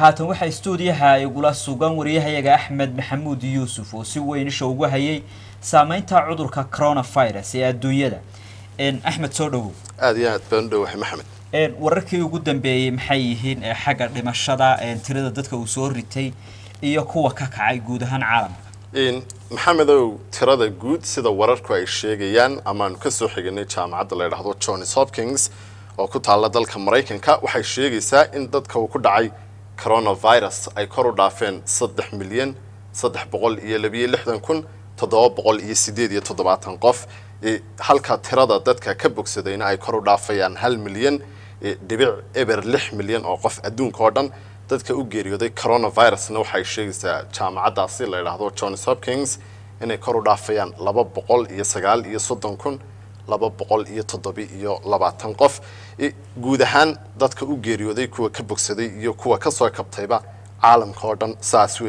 haatan waxaa stuudiyaha igula sugan wariyahayaga axmed maxamuud yuusuf oo si weyn isha ugu hayay saameynta cudurka coronavirus ee adduunyada axmed soo dhowow aada iyo aad baan u dhowahay maxamed wararkii ugu dambeeyey maxay yihiin xagga dhimashada tirada dadka uu soo ritay iyo kuwa ka kacay guud ahaan caalamka maxamedow tirada guud sida wararku ay sheegayaan amaanu kasoo xiganay jaamacadda la ydhaahdo johns hopkins oo ku taalla dalka maraykanka waxay sheegaysaa in dadka uu ku dhacay coronavirus ay kor u dhaafeen saddex milyan saddex boqol iyo labiyo lixdan kun toddoba boqol iyo sideed iyo toddobaatan qof halka tirada dadka ka bogsadayna ay kor u dhaafayaan hal milyan dhibic eber lix milyan oo qof adduunka oo dhan dadka u geeriyooday coronavirusna waxay sheegaysaa jaamacaddaasi la ydhaahdo johns hopkins inay kor u dhaafayaan laba boqol iyo sagaal iyo soddon kun laba boqol iyo toddobi iyo labaatan qof guud ahaan dadka u geeriyooday kuwa ka bogsaday iyo kuwa kasoo kabtayba caalamka oo dhan saas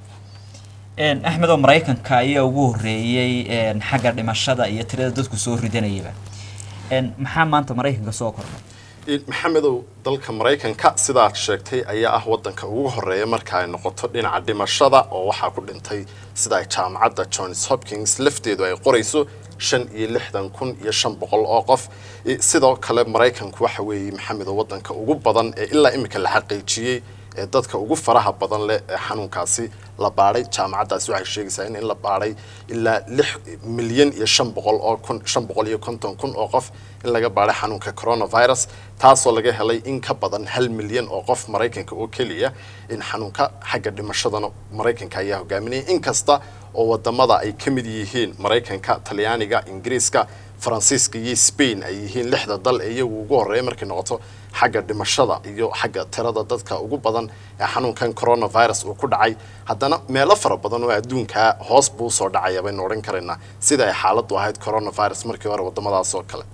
weeyaan axmed oo maraykanka ayaa ugu horreeyey xagga dhimashada iyo tirada dadku soo ridanayaba maxaa maanta maraykanka soo kordhay maxamedow dalka maraykanka sidaad sheegtay ayaa ah wadanka ugu horeeya marka ay noqoto dhinaca dhimashada oo waxaa ku dhintay sida ay jaamacadda johns hopkins lafteedu ay qorayso shan iyo lixdan kun iyo shan boqol oo qof sidoo kale maraykanku waxa weeye maxamedow wadanka ugu badan ee ilaa imika la xaqiijiyey ee dadka ugu faraha badan leh ee xanuunkaasi la baadhay jaamacaddaasi waxay sheegaysaa in in la baadhay ilaa lix milyan iyo shan boqol oo kun shan boqol iyo konton kun oo qof in laga baadhay xanuunka coronavirus taasoo laga helay in ka badan hal milyan oo qof maraykanka oo keliya in xanuunka xagga dhimashadana maraykanka ayaa hogaaminaya inkasta oo wadamada ay ka mid yihiin maraykanka talyaaniga ingiriiska faransiiska iyo spain ay yihiin lixda dal ee iyagu ugu horreeya markay noqoto xagga dhimashada iyo xagga tirada dadka ugu badan ee xanuunkan coronavirus uu ku dhacay haddana meelo fara badan oo adduunkaa hoos buu usoo dhacaya baynu odhan karaynaa sida ay xaaladdu ahayd coronavirus markii hore wadamadaas oo kale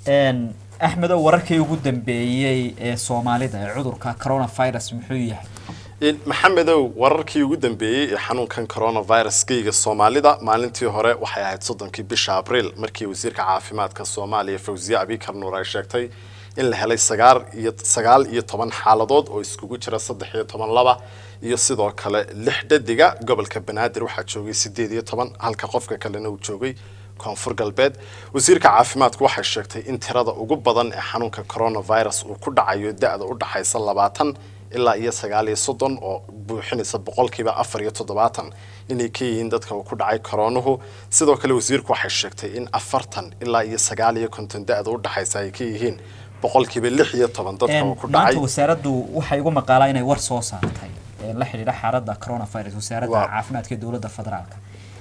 axmedo wararkii ugu dambeeyey ee soomaalida ee cudurka coronavirus muxuu yahay maxamedow wararkii ugu dambeeyey ee xanuunkan coronavirus-kayga soomaalida maalintii hore waxay ahayd soddonkii bisha abriil markii wasiirka caafimaadka soomaaliya fawziye abikar nuur ay sheegtay in la helay sagaal iyo sagaal iyo toban xaaladood oo iskugu jira saddex iyo toban laba iyo sidoo kale lix dhadiga gobolka banaadir waxaa joogay sideed iyo toban halka qofka kalena uu joogay koonfur galbeed wasiirka caafimaadku waxay sheegtay in tirada ugu badan ee xanuunka coronavirus uu ku dhacayo da-da u dhaxaysa labaatan ilaa iyo sagaal iyo soddon oo buuxinaysa boqolkiiba afar iyo toddobaatan inay ka yihiin dadka uu ku dhacay koroonuhu sidoo kale wasiirku waxay sheegtay in afartan ilaa iyo sagaal iyo konton da-da u dhaxaysa ay ka yihiin boqolkiiba lix iyo toban dadka uu ku dhacay maanta wasaaraddu waxay ugu maqaalaa inay war soo saartay la xidhiidha xaaladda coronavirus wasaaradda caafimaadka ee dowladda federaalka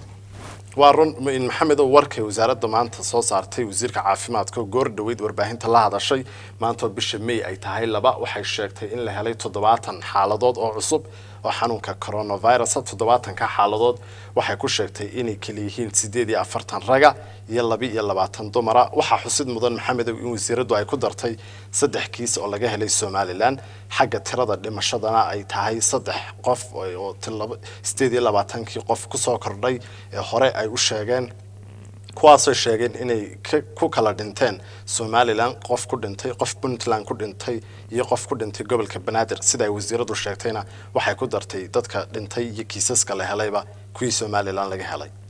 waa run maxamedow warkay wasaaradda maanta soo saartay wasiirka caafimaadka goor dhaweyd warbaahinta la hadashay maantoo bisha may ay tahay laba waxay sheegtay in la helay toddobaatan xaaladood oo cusub oo xanuunka coronavirus toddobaatanka xaaladood waxay ku sheegtay inay kala yihiin sideed iyo afartan raga iyo laba iyo labaatan dumara waxaa xusid mudan maxamedow in wasiiraddu ay ku dartay saddex kiis oo laga helay somalilan xagga tirada dhimashadana ay tahay saddex qof oo sideed iyo labaatankii qof kusoo kordhay ee hore ay u sheegeen kuwaasoo sheegeen inay ku kala dhinteen somalilan qof ku dhintay qof puntland ku dhintay iyo qof ku dhintay gobolka banaadir sida ay wasiiradu sheegtayna waxay ku dartay dadka dhintay iyo kiisaska la helayba kuwii somalilan laga helay